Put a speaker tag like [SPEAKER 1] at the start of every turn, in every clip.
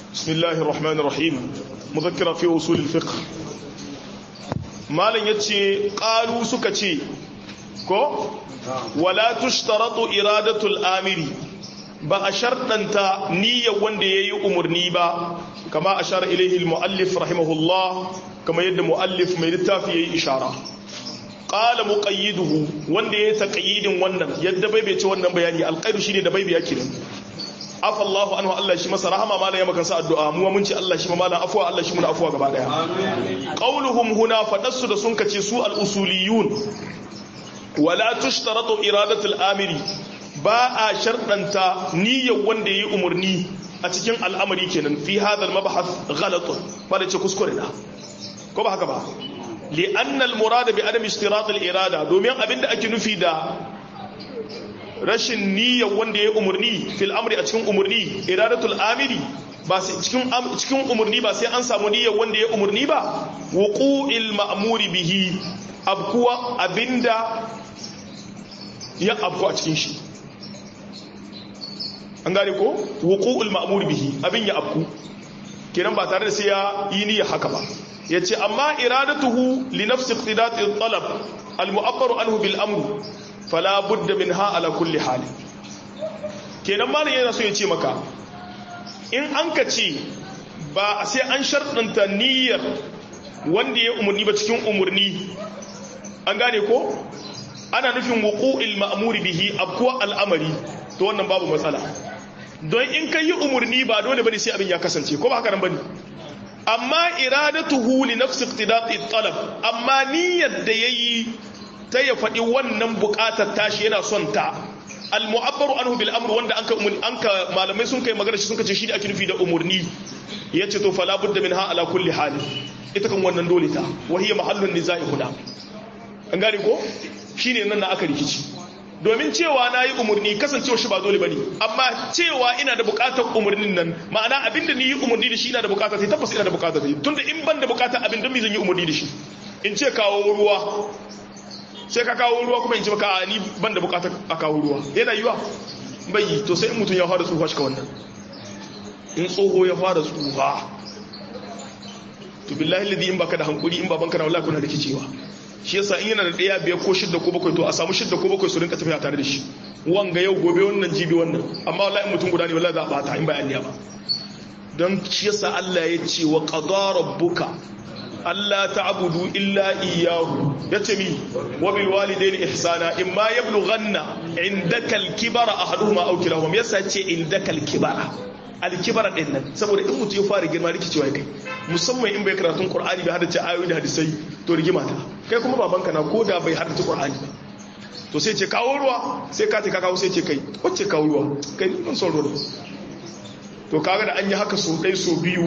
[SPEAKER 1] بسم الله الرحمن الرحيم مذكرة في أصول الفقه مالن يتشي قالوا سكتي كو ولا تشترط إرادة الآمر ba a sharɗanta niyyar wanda ya yi umarni ba kama a shara ilaihi mu'allif rahimahullah kama yadda mu'allif mai littafi ya yi ishara ƙala muƙayyiduhu wanda ya yi taƙayyidin wannan yadda bai bai ce wannan bayani alƙairu shi ne da bai biya kiran afallahu anhu Allah shi masa rahama mala ya makansa addu'a mu mun ce Allah shi ma mala afwa Allah shi muna afwa gaba daya qauluhum huna fadassu da sun kace su al-usuliyun wala tushtaratu iradatul amiri ba a sharɗanta niyyar wanda ya yi umarni a cikin al'amari kenan fi hadal mabahath ghalatun ba da ce kuskure na ko ba haka ba li'annal murada bi adam istirat irada domin abinda ake nufi da rashin niyyar wanda ya yi umarni fil amri a cikin umarni iradatul amiri ba sai cikin cikin umarni ba sai an samu niyyar wanda ya umarni ba wuqu'il ma'muri bihi abkuwa abinda ya abku a cikin shi an gane ko wuqu'ul ma'mur bihi abin ya abku kenan ba tare da sai ya yi niyyar haka ba yace amma iradatuhu li nafsi iqtidati talab al mu'abbaru anhu bil amr fala budda minha ala kulli hal kenan malam yana so ya ce maka in an ka ce ba sai an sharɗanta niyyar wanda ya umurni ba cikin umurni an gane ko ana nufin wuqu'il ma'mur bihi abkuwa al'amari to wannan babu matsala don in kai yi umarni ba dole bane sai abin ya kasance ko ba haka nan bane amma iradatuhu li nafsi iqtidati talab amma niyyar da yayi ta ya faɗi wannan buƙatar tashi yana son ta al mu'abbaru anhu bil amr wanda anka anka malamai sun kai magana shi sun kace shi da ake nufi da umarni yace to fala budda minha ala kulli hal ita kan wannan dole ta wa hiya mahallun nizai huna an gane ko shine nan na aka rikici domin cewa na yi umarni kasancewa shi ba dole ba ne amma cewa ina da bukatar umarnin nan ma'ana abinda ni yi umarni da shi ina da bukatar sai tabbas ina da bukatar sai tunda in ban da bukatar abin don mi zan yi umarni da shi in ce kawo ruwa sai ka kawo ruwa kuma in ce maka ni ban da bukatar a kawo ruwa yana yiwa bai yi to sai in mutum ya fara tsufa shi ka wannan in tsoho ya fara tsufa to billahi ladi in baka da hankuri in babanka na wallahi kuna rikicewa shi yasa in yana da ɗaya biyar ko shidda ko bakwai to a samu shidda ko bakwai su rinka tafiya tare da shi wanga yau gobe wannan jibi wannan amma wallahi mutum guda ne wallahi za a bata in bayan ba don shi yasa Allah ya ce wa qadara rabbuka Allah ta'budu illa iyyahu yace mi wa bil walidayni ihsana imma yablughanna indaka al-kibara ahaduhuma aw kilahuma yasa ce indaka al-kibara al-kibara din nan saboda in mutum ya fara girma rikicewa kai musamman in bai karatun qur'ani bai hadace ayoyi da hadisai to rigima ta kai kuma babanka na koda bai hadace qur'ani ba to sai ce kawo ruwa sai ka ce ka kawo sai ce kai wacce kawo ruwa kai mun son ruwa to kaga da an yi haka so dai so biyu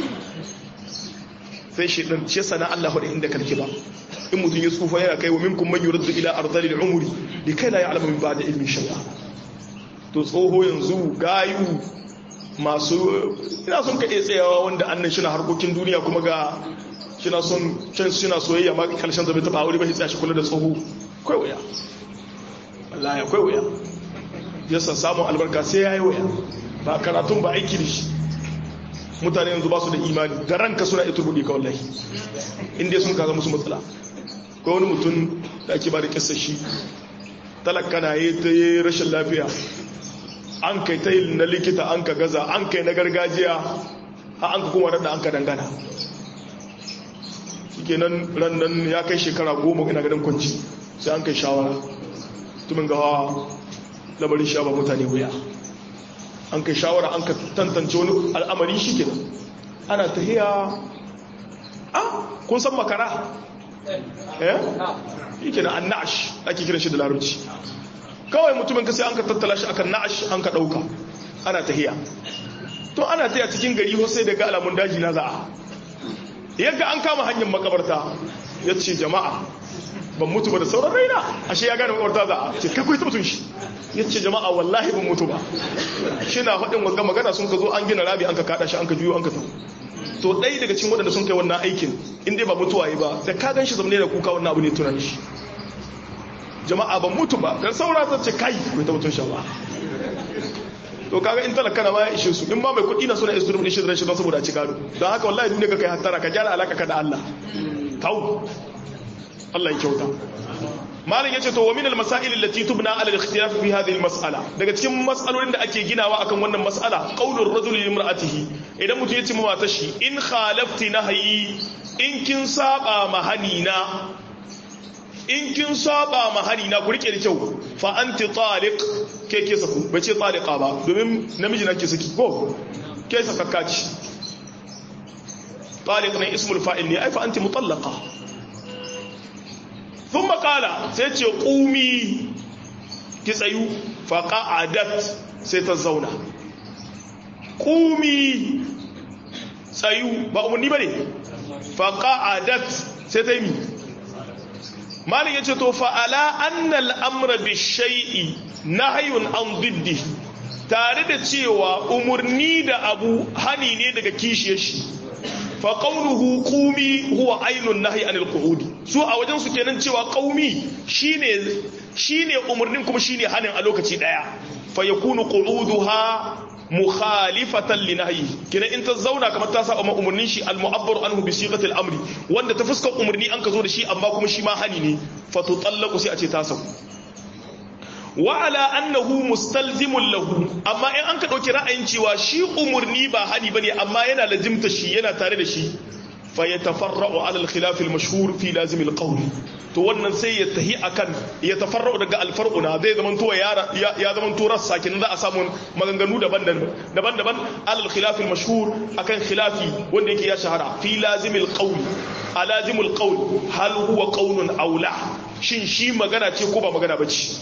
[SPEAKER 1] sai shi dan shi sana Allah hudu inda kalki ba in mutum ya tsufa yana kai wa minkum man yuraddu ila ardhil umri likai la ya'lamu min ba'da ilmin shay'a to tsoho yanzu gayu masu ina son ka iya tsayawa wanda annan shi na harkokin duniya kuma ga shi na son can shi na soyayya ma karshen zabe ta aure ba shi tsaya shi kula da tsoho kai wuya wallahi akwai wuya yasa samun albarka sai yayi wuya ba karatun ba aiki da shi mutane yanzu ba su da imani da ranka suna ita rudi ka wallahi inda sun kaza musu matsala ko wani mutum da ake ba da kissa shi talaka na yi ta yi rashin lafiya an kai ta yi na likita an ka gaza an kai na gargajiya a an ka kuma rada an ka dangana shi nan rannan ya kai shekara goma ina gadon kwanci sai an kai shawara tumin gawa labarin sha ba mutane wuya an kai shawara an ka tantance wani al'amari shi ke ana tahiya a kun san makara eh shi ke an na'ash ake kiran shi da larabci kawai mutumin ka sai an ka tattala shi akan na'ash an ka ɗauka ana tahiya to ana taya cikin gari sai daga alamun daji na za'a yadda an kama hanyar makabarta ya ce jama'a ban mutu ba da sauran raina ashe ya gane makabarta za'a ce kai kuwa mutum shi ya ce jama'a wallahi ban mutu ba shi na faɗin wanga magana sun ka zo an gina rabi an ka kaɗa shi an ka juyo an ka tafi to ɗaya daga cikin waɗanda sun kai wannan aikin in dai ba mutuwa yi ba da ka gan shi zamane da kuka wannan abu ne tunan shi jama'a ban mutu ba dan saura ta ce kai ko ta mutun shawa to kaga in talaka na ma ya ishe su in ma mai kuɗi na suna isu rubin shi da shi don saboda ci gado don haka wallahi duniya ka kai hattara ka gyara alaka ka da Allah tau Allah ya kyauta malam yace to wa min al masail allati tubna ala al ikhtilaf fi hadhihi al mas'ala daga cikin mas'alolin da ake ginawa akan wannan mas'ala qaulur rajul li imra'atihi idan mutum yace ma matar shi in khalafti nahyi in kin saba ma hanina in kin saba ma hanina ku rike da kyau fa anti taliq ke ke saku bai ce taliqa ba domin namiji na ke saki ko ke sakakka ci taliq ne ismul fa'il ne ai fa anti mutallaqa thumma qala sai ce qumi ki tsayu fa qa'adat sai ta zauna qumi tsayu ba umarni bane fa qa'adat sai ta yi malin ya ce to fa'ala annal amra bi shai'i na hayun an diddi tare da cewa umarni da abu hani ne daga kishiyar shi fa qawluhu qumi huwa ainun nahyi anil qu'udi su a wajen su kenan cewa qaumi shine shine umarnin kuma shine hanin a lokaci daya fa yakunu qu'uduha mukhalifatan li nahyi kina in ta zauna kamar ta saba umurnin shi al mu'abbar anhu bi sighati al amri wanda ta fuskar umurni an ka zo da shi amma kuma shi ma hani ne fa tutallaqu sai a ce ta sauku wa ala annahu mustalzimun lahu amma in an ka dauki ra'ayin cewa shi umurni ba hani bane amma yana lazimta shi yana tare da shi fa yatafarra'u ala al khilaf al mashhur fi lazim al qawl to wannan sai ya tahi akan ya tafarra'u daga al far'una zai zaman to ya ya zaman to rassa kin za a samu maganganu daban-daban daban-daban ala al khilaf al mashhur akan khilafi wanda yake ya shahara fi lazim al qawl a lazim al qawl hal huwa qawlun aw la shin shi magana ce ko ba magana bace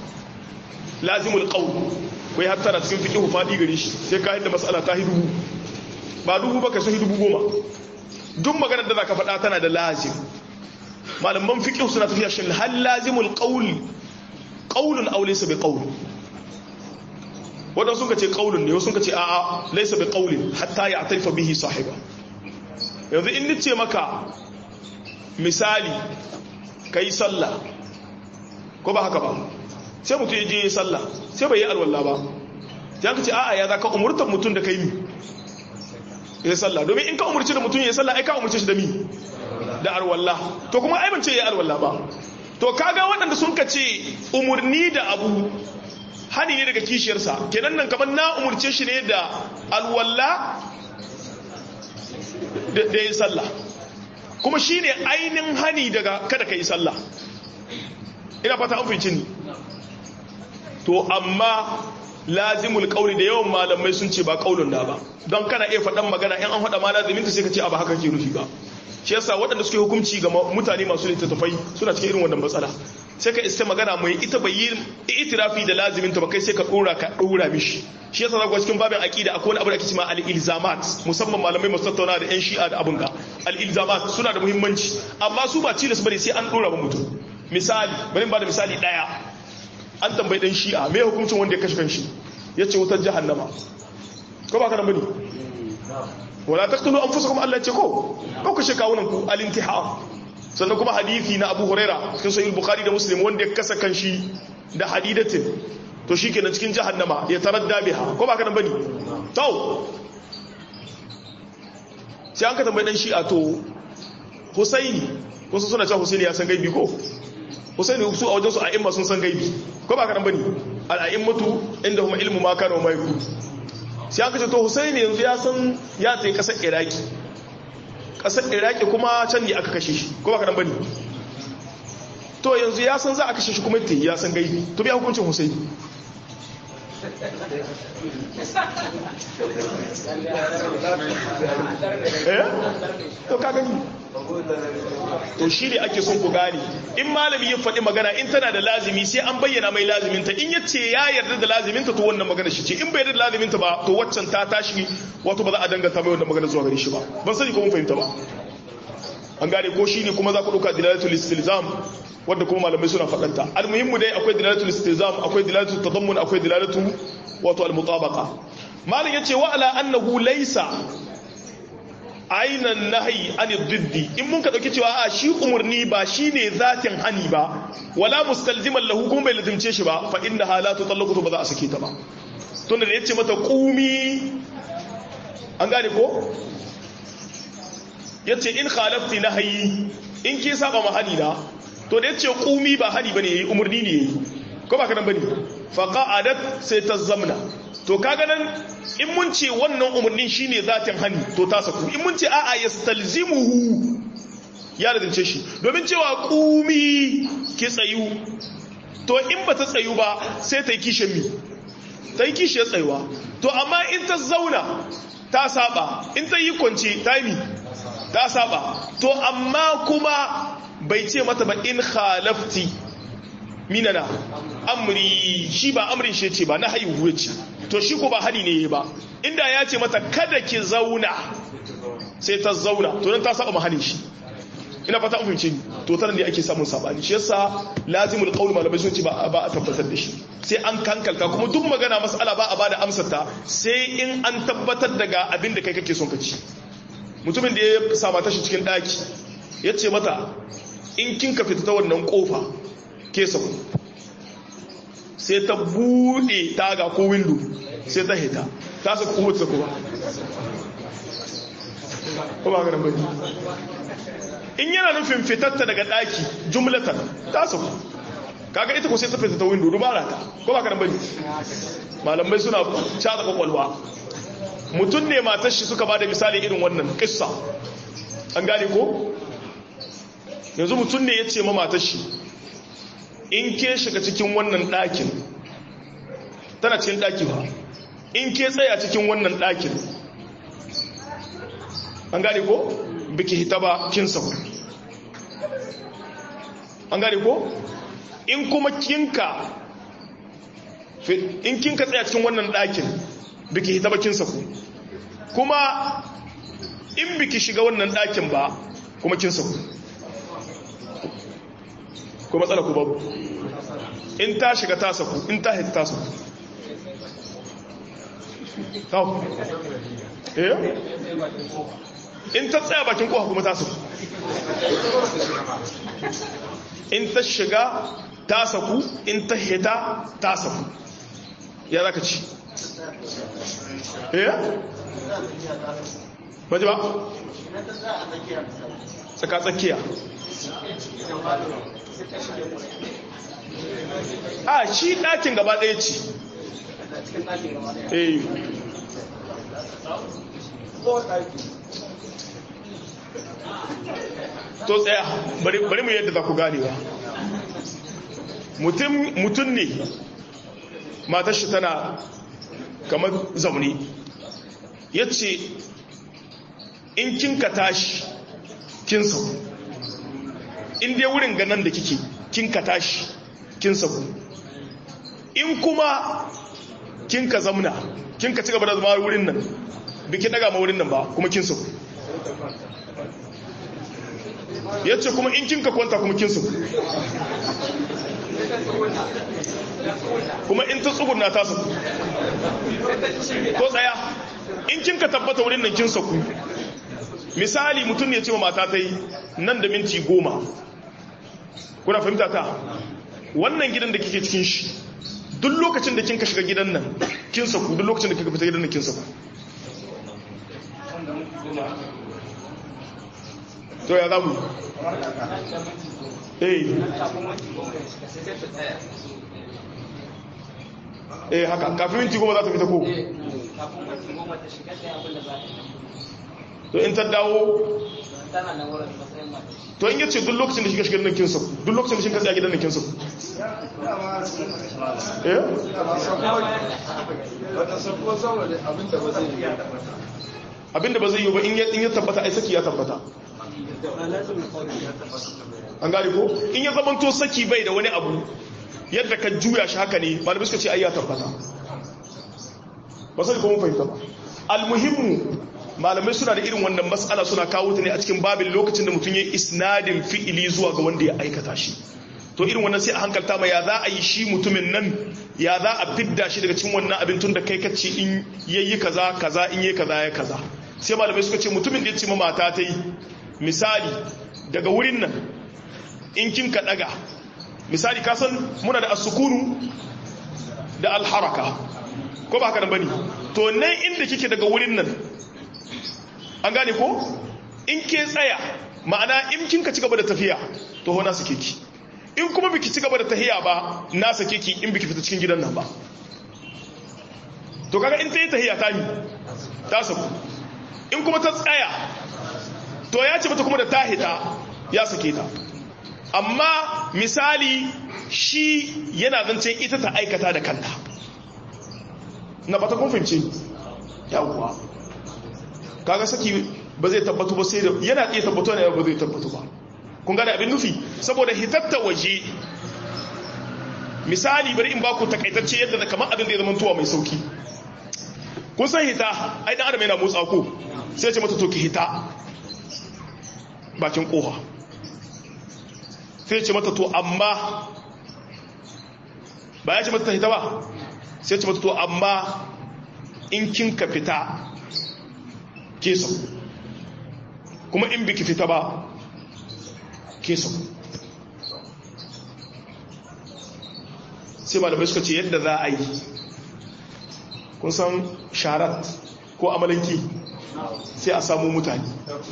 [SPEAKER 1] lazimul qawl kai hattara cikin fiqh fadi gare shi sai ka yadda mas'ala ta hidu ba dubu ba ka sai dubu goma duk maganar da zaka faɗa tana da lazim malaman fiqh suna tafiya shin hal lazimul qawl qawlun aw laysa bi qawl wadan sun ce qawlun ne sun ce a'a laysa bi qawlin hatta ya'tarifa bihi sahiba yanzu in nace maka misali kai sallah ko ba haka ba sai mutum ya je ya sallah sai bai yi alwallah ba ya ka ce a'a ya za ka umurtar mutum da kai mi ya sallah domin in ka umurci da mutum ya sallah ai ka umurci shi da mi da alwallah to kuma ai ban ce ya alwallah ba to kaga waɗanda sun ka ce umurni da abu hani ne daga kishiyarsa kenan nan kamar na umurce shi ne da alwallah da ya sallah kuma shi ne ainihin hani daga kada ka yi sallah ina fata an fi ni to amma lazimul kauli da yawan malamai sun ce ba kaulun da ba don kana iya faɗan magana in an faɗa ma lazimin ta sai ka ce abu haka ke nufi ba shi yasa waɗanda suke hukunci ga mutane masu littattafai suna cikin irin wannan matsala sai ka iska magana mai ita bai yi itirafi da lazimin ta ba kai sai ka ɗora ka ɗora mishi shi yasa zaka cikin babin aqida akwai wani abu da ake cewa al-ilzamat musamman malamai masu tattauna da yan shi'a da abun ga al-ilzamat suna da muhimmanci amma su ba tilas bane sai an ɗora ba mutum misali bari ba da misali ɗaya an tambayi dan shi'a mai hukuncin wanda ya kashe kanshi ya ce wutar jahannama ko ba ka nan bane wala taqtulu anfusakum Allah ce ko ko kashe kawunan ku al-intihar sannan kuma hadisi na Abu Huraira cikin sahih Bukhari da Muslim wanda ya kasa kanshi da hadidatin to shikenan cikin jahannama ya taradda biha ko ba ka nan bane to sai an ka tambayi dan shi'a to Husaini wasu suna cewa Husaini ya san gaibi ko Husaini su a wajensu a imma sun san gaibi ko ba karan bane al'a'immatu inda kuma ilmu ma kana mai ku sai aka ce to Husaini yanzu ya san ya tsaye kasar Iraki kasar Iraki kuma can ne aka kashe shi ko ba karan bane to yanzu ya san za a kashe shi kuma te ya san gaibi to biya hukuncin Husaini eh to ka gani to shi ne ake son ku gane in malami ya faɗi magana in tana da lazimi sai an bayyana mai laziminta in yace ya yarda da laziminta to wannan magana shi ce in bai yarda da laziminta ba to waccan ta tashi wato ba za a danganta mai wannan magana zuwa gare shi ba ban sani ko mun fahimta ba an gane ko shine kuma za ku ɗauka dilalatul istilzam wanda kuma malamai suna faɗanta almuhimmu dai akwai dilalatul istilzam akwai dilalatul tadammun akwai dilalatu wato almutabaqa malam yace wa ala annahu laysa ainan nahi ani diddi in mun ka dauki cewa a shi umurni ba shine zatin hani ba wala mustalziman lahu kuma bai lazimce shi ba fa inna halatu tallaqatu ba za a sake ta ba tunda da yace mata qumi an gane ko yace in khalafti nahyi in ki saba ma hani na to da yace qumi ba hani bane yayi umurni ne yayi ko ba kanan bane fa qa'adat sai ta zamna to kaga nan in mun ce wannan umurnin shine zatin hani to ta saku in mun ce a'a yastalzimuhu ya radince shi domin cewa qumi ki tsayu to in ba ta tsayu ba sai ta yi kishin mi ta yi kishiyar tsayuwa to amma in ta zauna ta saba in ta yi kwanci ta yi ta saba to amma kuma bai ce mata ba in khalafti minana amri shi ba amrin shi ce ba na haihuwa ce to shi ko ba hali ne ba inda ya ce mata kada ki zauna sai ta zauna to nan ta saba mahalin shi ina fata an fahimce ni to tana ne ake samun sabani shi yasa lazimul qaul malamai sun ce ba a tabbatar da shi sai an kankalka kuma duk magana mas'ala ba a bada amsar ta sai in an tabbatar daga abin da kai kake son ka ci mutumin da ya sama ta shi cikin daki ya ce mata in kin ka fita ta wannan kofa ke sako sai ta bude taga ko window sai ta hita ta saka kuma ta sako ba ko ba ga nan bane in yana nufin fitatta daga daki jumlatan ta saku kaga ita ko sai ta fita ta window dubara ta ko ba ka bane malamai suna caza kwakwalwa mutum ne matar shi suka bada misali irin wannan kissa an gane ko yanzu mutum ne ya ce ma matar shi in ke shiga cikin wannan ɗakin tana cikin ɗaki ba in ke tsaya cikin wannan ɗakin an gane ko biki hita ba kin sauka an gane ko in kuma kinka in kinka tsaya cikin wannan ɗakin biki hita ba kin sauku kuma in biki shiga wannan ɗakin ba kuma kin sauku ko matsala ku babu in ta shiga ta sauku in ta hita ta sauku eh in ta tsaya bakin kofa kuma ta saku in ta shiga ta saku in ta hita ta saku ya za ka ci eh baji ba tsaka tsakiya a shi ɗakin gaba ɗaya ce eh to tsaya bari mu yadda za ku ganewa mutum ne matar shi tana kamar zaune ya ce in kin ka tashi kin sauku in dai wurin ganan da kike kin ka tashi kin sauku in kuma kin ka zamna kin ka ci gaba da zama wurin nan biki daga ma wurin nan ba kuma kin sauku ya ce kuma in kinka kwanta kuma kinsu kuma in ta tsugurna ta saku ko tsaya in kinka tabbata wurin nan kinsa ku misali mutum ne ce mata ta yi nan da minti goma kuna fahimta ta wannan gidan da kike cikin shi duk lokacin da kinka shiga gidan nan kinsa ku duk lokacin da kika fita gidan nan kinsa ku to ya zamu eh eh haka kafin minti goma za ta fita ko to in ta dawo to in yace duk lokacin da shiga shigar nan kinsa duk lokacin da shiga tsaya gidan nan kinsa eh abinda ba zai yi ba in ya tabbata ai saki ya tabbata an gane ko in ya zamanto saki bai da wani abu yadda ka juya shi haka ne malamai suka ce ai ya tabbata ba sai kuma fahimta ba almuhimmu malamai suna da irin wannan matsala suna kawo ta ne a cikin babin lokacin da mutum ya isnadin fi'ili zuwa ga wanda ya aikata shi to irin wannan sai a hankalta ma ya za a yi shi mutumin nan ya za a fidda shi daga cikin wannan abin tun da kai kace in yayi kaza kaza in yayi kaza ya kaza sai malamai suka ce mutumin da ya ce ma mata ta yi misali daga wurin nan in kin ka daga misali ka san muna da asukunu da alharaka ko ba haka nan bane to nan inda kike daga wurin nan an gane ko in ke tsaya ma'ana in kin ka ci gaba da tafiya to ho na sake ki in kuma biki ci gaba da tahiya ba na sake ki in biki fita cikin gidan nan ba to kaga in ta yi tahiya ta mi ta saku in kuma ta tsaya to ya ce mata kuma da ta hita ya sake ta amma misali shi yana zancen ita ta aikata da kanta na ba ta kun fahimce yawwa kaga saki ba zai tabbatu ba sai da yana iya tabbatu ne ba zai tabbatu ba kun gane abin nufi saboda hitatta waje misali bari in ba ku takaitacce yadda da kamar abin da ya zama tuwa mai sauki kun san hita ai dan adam yana motsa ko sai ce mata to ki hita bakin koha sai ce mata to amma ba ya ce mata ta hita ba sai ce mata to amma in kin ka fita ke sau kuma in biki fita ba ke sau sai malamai suka ce yadda za a yi kun san sharat ko amalanki sai a samu mutane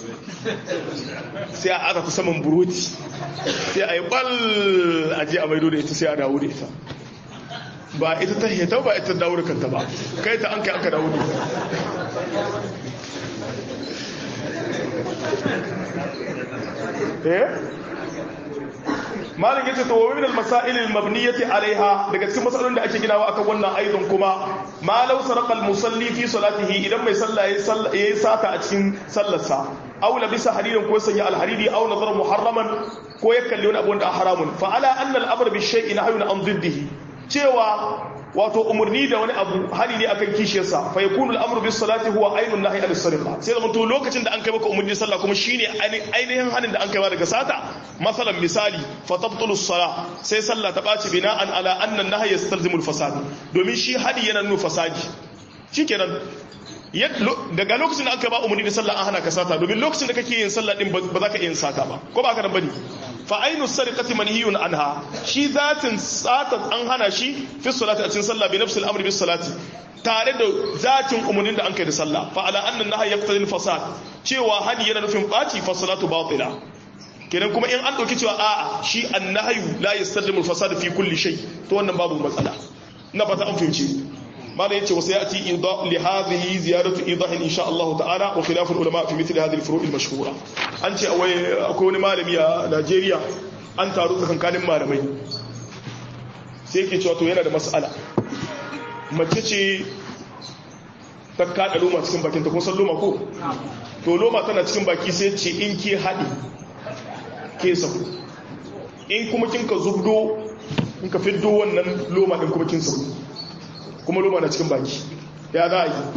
[SPEAKER 1] sai a aka ta saman buroti sai a yi bal a je a maido da ita sai a dawo da ita ba ita ta heta ba ita dawo da kanta ba kai ta an kai aka dawo da ita eh malin yace to wa min al-masail al-mabniyati alaiha daga cikin masalolin da ake ginawa akan wannan aidon kuma ma law saraqa al-musalli fi salatihi idan mai sallah yayi sata a cikin sallarsa aw labisa hariran ko sanya al-hariri aw nazara muharraman ko ya kalli wani abu wanda haramun fa ala anna al-amr bi shay'in nahyun an diddihi cewa wato umarni da wani abu hali ne akan kishiyarsa fa yakunu al-amru bis salati huwa ainun nahy an sariqa sai da to lokacin da an kai maka umarni sallah kuma shine ainihin halin da an kai daga sata masalan misali fa tabtulu as-salah sai sallah ta baci bina'an ala anna an-nahy yastalzimu al-fasad domin shi hali yana nuna fasadi shikenan daga lokacin da aka ba umarni da sallah an hana ka sata domin lokacin da kake yin sallah din ba za ka yin sata ba ko ba ka nan bane fa ainu sariqati manhiyun anha shi zatin sata an hana shi fi salati a cikin sallah bi nafsil amri bis salati tare da zatin umarnin da an kai da sallah fa ala anna nahy yaqtadi fasad cewa hadi yana nufin baci fa salatu batila kenan kuma in an dauki cewa a'a shi annahyu la yastallimu al-fasad fi kulli shay to wannan babu matsala na fata an fahimci ماذا يأتي وسيأتي إيضاح لهذه زيادة إيضاح إن شاء الله تعالى وخلاف العلماء في مثل هذه الفروع المشهورة أنت أكون مالمي يا نيجيريا أنت أرد كان كان مالمي سيكي تشوتو yana da mas'ala mace ce ta kada loma cikin bakin ta kun san loma ko to loma tana cikin baki sai ce in ke haɗi ke sabu in kuma kin ka zubdo in ka fiddo wannan loma din kuma kin sabu kuma loma na cikin baki ya za a yi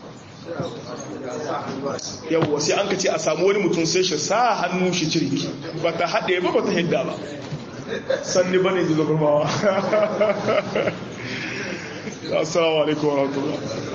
[SPEAKER 1] yawwa sai an ka ce a samu wani mutum sai shi sa hannu shi cirki ba ta haɗe ba ba ta hidda ba sanni ba ne da zabarmawa assalamu alaikum wa rahmatullah